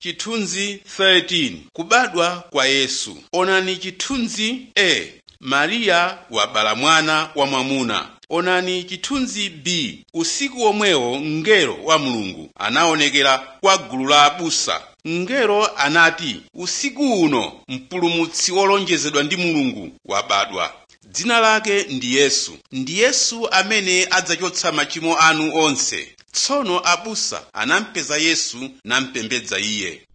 chithunzi 13 kubadwa kwa yesu onani chithunzi a mariya wabala mwana wamwamuna onani chithunzi b usiku omwewo mngelo wa mulungu anaonekera kwa gulu la abusa mngelo anati usiku uno mpulumutsi wolonjezedwa ndi mulungu wabadwa dzina lake ndi yesu ndi yesu amene adzachotsa machimo anu onse tsono abusa anampeza yesu nampembedza iye